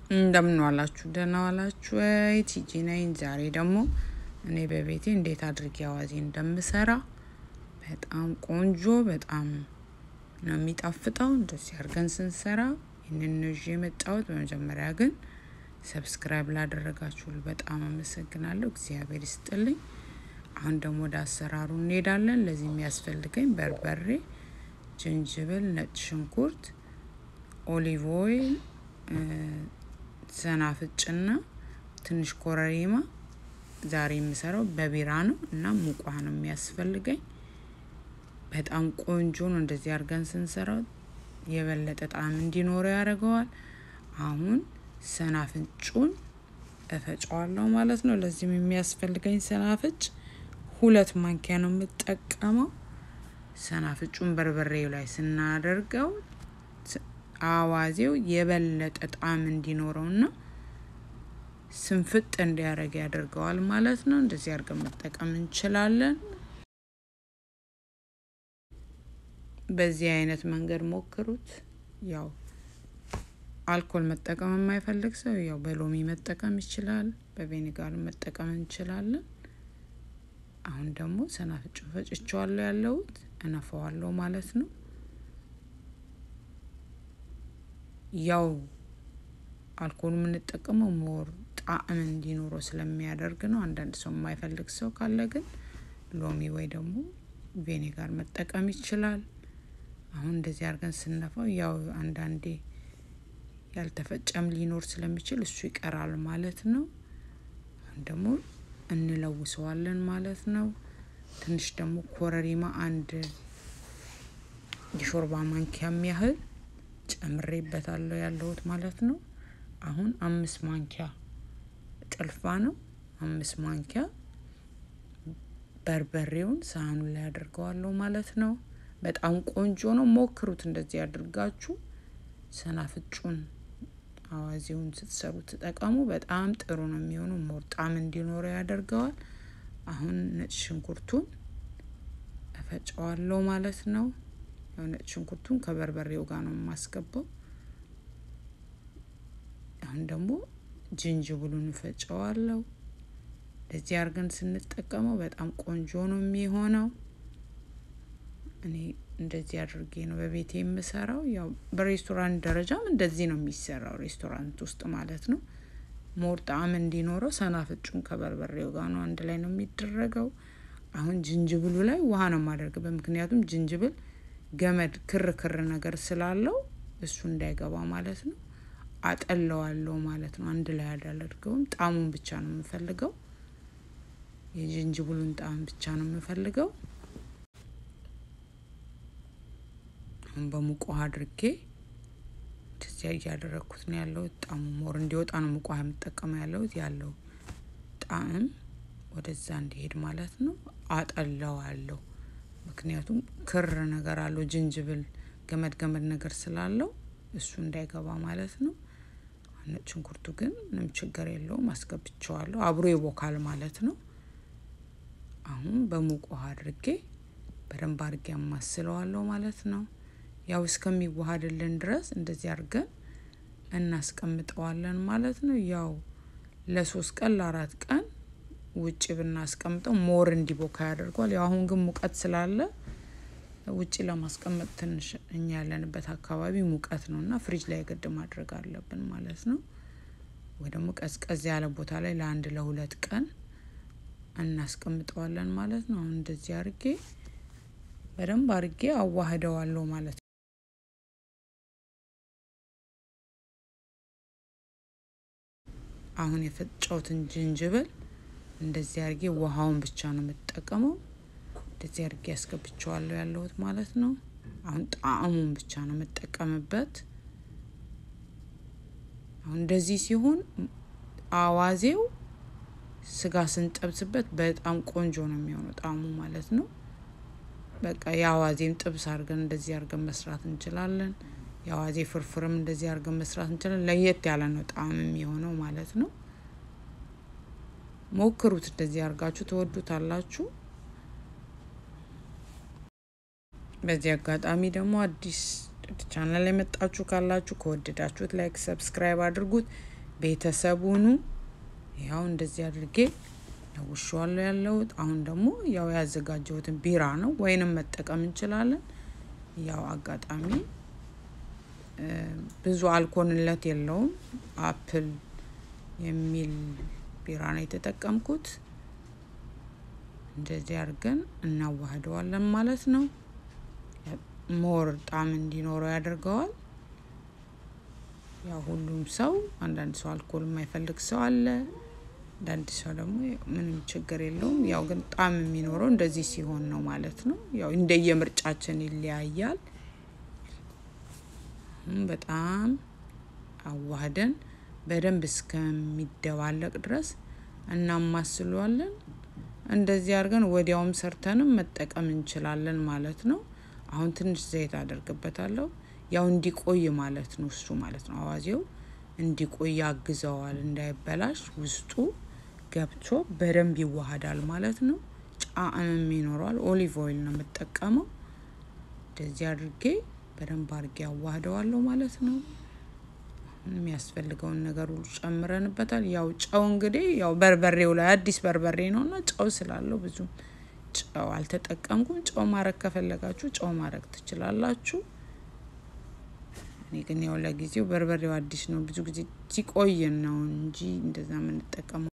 እንደምን ዋላችሁ? ደህና ዋላችሁ ወይ? ቲጂ ነኝ። ዛሬ ደግሞ እኔ በቤቴ እንዴት አድርጌ አዋዜ እንደምሰራ በጣም ቆንጆ በጣም ነው የሚጣፍጠው። እንደዚህ አድርገን ስንሰራ ይህንን ነው ይዤ የመጣሁት። በመጀመሪያ ግን ሰብስክራይብ ላደረጋችሁ በጣም አመሰግናለሁ። እግዚአብሔር ይስጥልኝ። አሁን ደግሞ ወደ አሰራሩ እንሄዳለን። ለዚህ የሚያስፈልገኝ በርበሬ፣ ጅንጅብል፣ ነጭ ሽንኩርት፣ ኦሊቭ ኦይል ሰናፍጭና ትንሽ ኮረሪማ። ዛሬ የምሰራው በቢራ ነው እና ሙቋ ነው የሚያስፈልገኝ። በጣም ቆንጆ ነው። እንደዚህ አድርገን ስንሰራው የበለጠ ጣዕም እንዲኖረው ያደርገዋል። አሁን ሰናፍጩን እፈጨዋለሁ ማለት ነው። ለዚህም የሚያስፈልገኝ ሰናፍጭ ሁለት ማንኪያ ነው የምጠቀመው። ሰናፍጩን በርበሬው ላይ ስናደርገው አዋዜው የበለጠ ጣዕም እንዲኖረውና ስንፍጥ እንዲያደርግ ያደርገዋል ማለት ነው። እንደዚህ አድርገን መጠቀም እንችላለን። በዚህ አይነት መንገድ ሞክሩት። ያው አልኮል መጠቀም የማይፈልግ ሰው ያው በሎሚ መጠቀም ይችላል። በቬኒጋር መጠቀም እንችላለን። አሁን ደግሞ ሰናፍጩ ፈጭቸዋለሁ ያለሁት እነፋዋለሁ ማለት ነው። ያው አልኮል የምንጠቀመው ሞር ጣዕም እንዲኖረው ስለሚያደርግ ነው። አንዳንድ ሰው የማይፈልግ ሰው ካለ ግን ሎሚ ወይ ደግሞ ቬኔጋር መጠቀም ይችላል። አሁን እንደዚህ አድርገን ስነፋው ያው አንዳንዴ ያልተፈጨም ሊኖር ስለሚችል እሱ ይቀራል ማለት ነው። አሁን ደግሞ እንለውሰዋለን ማለት ነው። ትንሽ ደግሞ ኮረሪማ አንድ የሾርባ ማንኪያ የሚያህል ጨምሬበታለሁ ያለሁት ማለት ነው። አሁን አምስት ማንኪያ ጭልፋ ነው። አምስት ማንኪያ በርበሬውን ሳህኑ ላይ አድርገዋለሁ ማለት ነው። በጣም ቆንጆ ነው። ሞክሩት። እንደዚህ አድርጋችሁ ሰናፍጩን አዋዜውን ስትሰሩ ተጠቀሙ። በጣም ጥሩ ነው የሚሆነው። ሞር ጣዕም እንዲኖረው ያደርገዋል። አሁን ነጭ ሽንኩርቱን እፈጨዋለሁ ማለት ነው። ነጭ ሽንኩርቱን ከበርበሬው ጋር ነው የማስገባው። አሁን ደግሞ ጅንጅብሉን እፈጨዋለሁ። እንደዚህ አድርገን ስንጠቀመው በጣም ቆንጆ ነው የሚሆነው። እኔ እንደዚህ አድርጌ ነው በቤቴ የምሰራው። ያው በሬስቶራንት ደረጃም እንደዚህ ነው የሚሰራው፣ ሬስቶራንት ውስጥ ማለት ነው። ሞር ጣዕም እንዲኖረው ሰናፍጩን ከበርበሬው ጋር ነው አንድ ላይ ነው የሚደረገው። አሁን ጅንጅብሉ ላይ ውሃ ነው የማደርግበት፣ ምክንያቱም ጅንጅብል ገመድ ክር ክር ነገር ስላለው እሱ እንዳይገባ ማለት ነው። አጠለዋለሁ ማለት ነው። አንድ ላይ አላደርገውም። ጣዕሙን ብቻ ነው የምፈልገው። የጅንጅብሉን ጣዕም ብቻ ነው የምፈልገው። አሁን በሙቅ ውሃ አድርጌ እንደዚያ እያደረግኩት ነው ያለሁት። ጣዕሙ ሞር እንዲወጣ ነው ሙቅ ውሃ የምጠቀመው ያለሁት። ያለው ጣዕም ወደዛ እንዲሄድ ማለት ነው። አጠለዋለሁ ምክንያቱም ክር ነገር አለው ጅንጅብል ገመድ ገመድ ነገር ስላለው እሱ እንዳይገባ ማለት ነው። ነጭ ሽንኩርቱ ግን ምንም ችግር የለውም፣ አስገብቸዋለሁ። አብሮ ይቦካል ማለት ነው። አሁን በሙቅ ውሃ አድርጌ በደንብ አድርጌ አማስለዋለሁ ማለት ነው። ያው እስከሚዋሃድልን ድረስ እንደዚህ አድርገን እናስቀምጠዋለን ማለት ነው። ያው ለሶስት ቀን ለአራት ቀን ውጭ ብናስቀምጠው ሞር እንዲቦካ ያደርገዋል። ያው አሁን ግን ሙቀት ስላለ ውጭ ለማስቀመጥ ትንሽ እኛ ያለንበት አካባቢ ሙቀት ነው እና ፍሪጅ ላይ ግድ ማድረግ አለብን ማለት ነው። ወይ ደግሞ ቀዝቀዝ ያለ ቦታ ላይ ለአንድ ለሁለት ቀን እናስቀምጠዋለን ማለት ነው። አሁን እንደዚህ አርጌ በደንብ አርጌ አዋህደዋለሁ ማለት ነው። አሁን የፈጨውትን ጅንጅብል እንደዚህ አርጌ ውሃውን ብቻ ነው የምጠቀመው። እንደዚህ አድርጌ ያስገብቸዋለሁ ያለሁት ማለት ነው። አሁን ጣዕሙን ብቻ ነው የምጠቀምበት። አሁን እንደዚህ ሲሆን አዋዜው ስጋ ስንጠብስበት በጣም ቆንጆ ነው የሚሆነው ጣዕሙ ማለት ነው። በቃ የአዋዜም ጥብስ አድርገን እንደዚህ አድርገን መስራት እንችላለን። የአዋዜ ፍርፍርም እንደዚህ አድርገን መስራት እንችላለን። ለየት ያለ ነው ጣዕም የሚሆነው ማለት ነው። ሞክሩት። እንደዚህ አድርጋችሁ ትወዱታላችሁ። በዚህ አጋጣሚ ደግሞ አዲስ ቻናል የመጣችሁ ካላችሁ ከወደዳችሁት ላይክ፣ ሰብስክራይብ አድርጉት። ቤተሰቡኑ ያው እንደዚህ አድርጌ ለውሸዋለሁ ያለሁት። አሁን ደግሞ ያው ያዘጋጀሁትን ቢራ ነው፣ ወይንም መጠቀም እንችላለን። ያው አጋጣሚ ብዙ አልኮንለት የለውም። አፕል የሚል ቢራ ነው የተጠቀምኩት። እንደዚህ አድርገን እናዋህደዋለን ማለት ነው። ሞር ጣዕም እንዲኖረው ያደርገዋል። ያው ሁሉም ሰው አንዳንድ ሰው አልኮል የማይፈልግ ሰው አለ። አንዳንድ ሰው ደግሞ ምንም ችግር የለውም። ያው ግን ጣዕም የሚኖረው እንደዚህ ሲሆን ነው ማለት ነው። ያው እንደየምርጫችን ይለያያል። በጣም አዋህደን በደንብ እስከሚደባለቅ ድረስ እናማስለዋለን። እንደዚህ አድርገን ወዲያውም ሰርተንም መጠቀም እንችላለን ማለት ነው። አሁን ትንሽ ዘይት አደርግበታለሁ። ያው እንዲቆይ ማለት ነው እሱ ማለት ነው። አዋዜው እንዲቆይ ያግዘዋል፣ እንዳይበላሽ ውስጡ ገብቶ በደንብ ይዋሃዳል ማለት ነው። ጣዕምም ይኖረዋል። ኦሊቭ ኦይል ነው የምጠቀመው። እንደዚህ አድርጌ በደንብ አድርጌ አዋህደዋለሁ ማለት ነው። የሚያስፈልገውን ነገር ሁሉ ጨምረንበታል። ያው ጨው እንግዲህ ያው በርበሬው ላይ አዲስ በርበሬ ነው እና ጨው ስላለው ብዙ ጨው አልተጠቀምኩም። ጨው ማድረግ ከፈለጋችሁ ጨው ማድረግ ትችላላችሁ። እኔ ግን ያው ለጊዜው በርበሬው አዲስ ነው፣ ብዙ ጊዜ ሲቆይ ነው እንጂ እንደዛ የምንጠቀመው።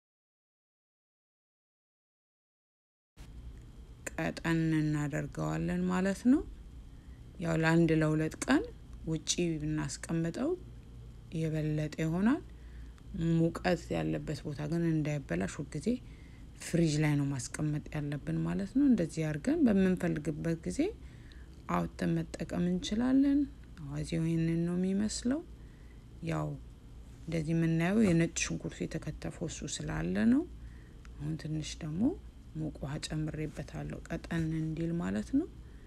ቀጠን እናደርገዋለን ማለት ነው። ያው ለአንድ ለሁለት ቀን ውጪ ብናስቀምጠው የበለጠ ይሆናል። ሙቀት ያለበት ቦታ ግን እንዳይበላሽ ሁልጊዜ ፍሪጅ ላይ ነው ማስቀመጥ ያለብን ማለት ነው። እንደዚህ አድርገን በምንፈልግበት ጊዜ አውጥተን መጠቀም እንችላለን። አዋዜው ይህንን ነው የሚመስለው። ያው እንደዚህ የምናየው የነጭ ሽንኩርቱ የተከተፈው እሱ ስላለ ነው። አሁን ትንሽ ደግሞ ሙቅ ውሃ ጨምሬበታለሁ ቀጠን እንዲል ማለት ነው።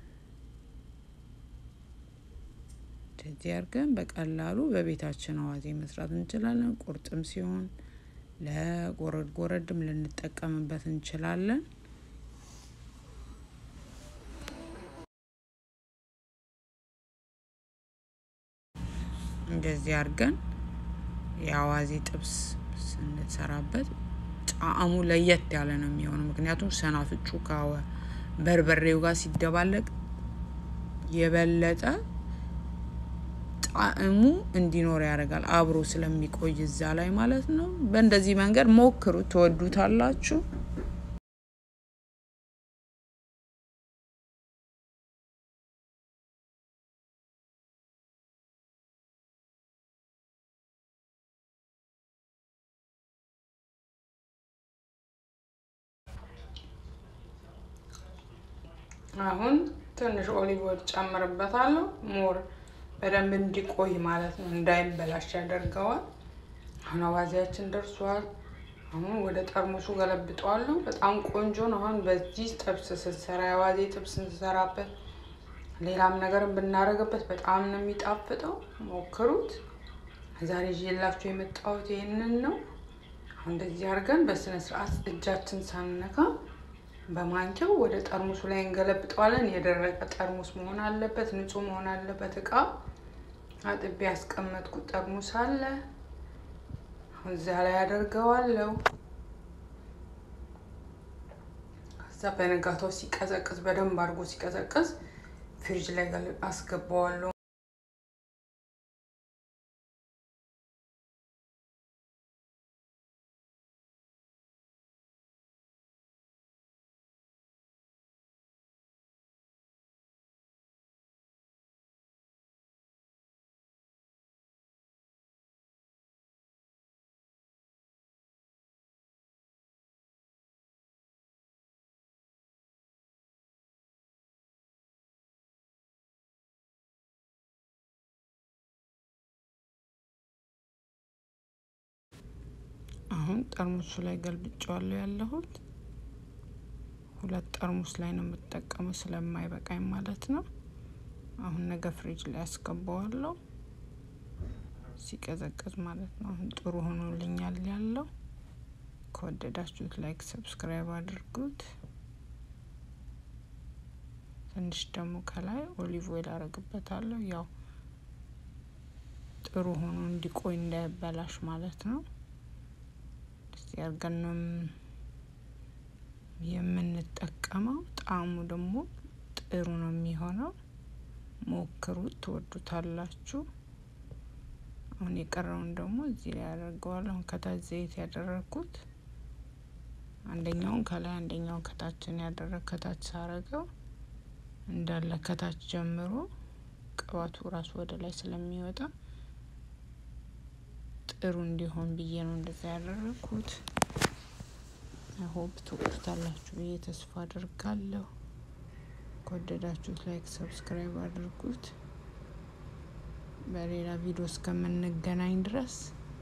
እንደዚህ አድርገን በቀላሉ በቤታችን አዋዜ መስራት እንችላለን። ቁርጥም ሲሆን ለጎረድ ጎረድም ልንጠቀምበት እንችላለን። እንደዚህ አድርገን የአዋዜ ጥብስ ስንሰራበት ጣዕሙ ለየት ያለ ነው የሚሆነው። ምክንያቱም ሰናፍጩ ከበርበሬው ጋር ሲደባለቅ የበለጠ ጣዕሙ እንዲኖር ያደርጋል። አብሮ ስለሚቆይ እዛ ላይ ማለት ነው። በእንደዚህ መንገድ ሞክሩ፣ ትወዱታላችሁ። አሁን ትንሽ ኦሊቭ ኦይል ጨምርበታለሁ ሞር በደንብ እንዲቆይ ማለት ነው፣ እንዳይበላሽ ያደርገዋል። አሁን አዋዜያችን ደርሷል። አሁን ወደ ጠርሙሱ ገለብጠዋለሁ። በጣም ቆንጆ ነው። አሁን በዚህ ጥብስ ስንሰራ የአዋዜ ጥብስ ስንሰራበት ሌላም ነገርም ብናደርግበት በጣም ነው የሚጣፍጠው። ሞክሩት። ዛሬ ይዤላችሁ የመጣሁት ይህንን ነው። አሁን እንደዚህ አድርገን በስነ ስርዓት እጃችን ሳንነካ በማንኪያው ወደ ጠርሙሱ ላይ እንገለብጠዋለን። የደረቀ ጠርሙስ መሆን አለበት፣ ንጹህ መሆን አለበት። እቃ አጥቤ ያስቀመጥኩት ጠርሙስ አለ። አሁን እዚያ ላይ አደርገዋለሁ። ከዛ በነጋታው ሲቀዘቅዝ በደንብ አድርጎ ሲቀዘቅዝ ፍሪጅ ላይ አስገባዋለሁ። አሁን ጠርሙሱ ላይ ገልብጫዋለሁ ያለሁት ሁለት ጠርሙስ ላይ ነው የምጠቀመው ስለማይበቃኝ ማለት ነው። አሁን ነገ ፍሪጅ ላይ ያስገባዋለሁ ሲቀዘቅዝ ማለት ነው። አሁን ጥሩ ሆኖልኛል ያለው። ከወደዳችሁት ላይክ፣ ሰብስክራይብ አድርጉት። ትንሽ ደግሞ ከላይ ኦሊቭ ኦይል አረግበታለሁ ያው ጥሩ ሆኖ እንዲቆይ እንዳይበላሽ ማለት ነው። እንደዚህ አድርገን ነው የምንጠቀመው። ጣዕሙ ደግሞ ጥሩ ነው የሚሆነው። ሞክሩት፣ ትወዱታላችሁ። አሁን የቀረውን ደግሞ እዚህ ላይ አደርገዋለሁ። ከታች ዘይት ያደረግኩት አንደኛውን ከላይ አንደኛውን ከታችን ያደረግ ከታች ሳረገው እንዳለ ከታች ጀምሮ ቅባቱ ራሱ ወደ ላይ ስለሚወጣ ጥሩ እንዲሆን ብዬ ነው እንደዛ ያደረግኩት። ሆፕ ትወዱታላችሁ ብዬ ተስፋ አድርጋለሁ። ከወደዳችሁት ላይክ፣ ሰብስክራይብ አድርጉት። በሌላ ቪዲዮ እስከምንገናኝ ድረስ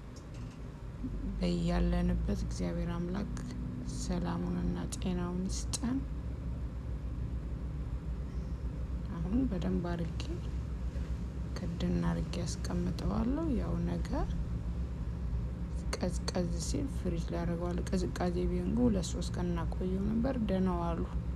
በያለንበት እግዚአብሔር አምላክ ሰላሙንና ጤናውን ይስጠን። አሁን በደንብ አርጌ ክድን አርጌ ያስቀምጠዋለሁ። ያው ነገ ቀዝቀዝ ሲል ፍሪጅ ላይ አደርገዋለሁ። ቅዝቃዜ ቢሆን ግን ሁለት ሶስት ቀን እናቆየው ነበር። ደህና ዋሉ።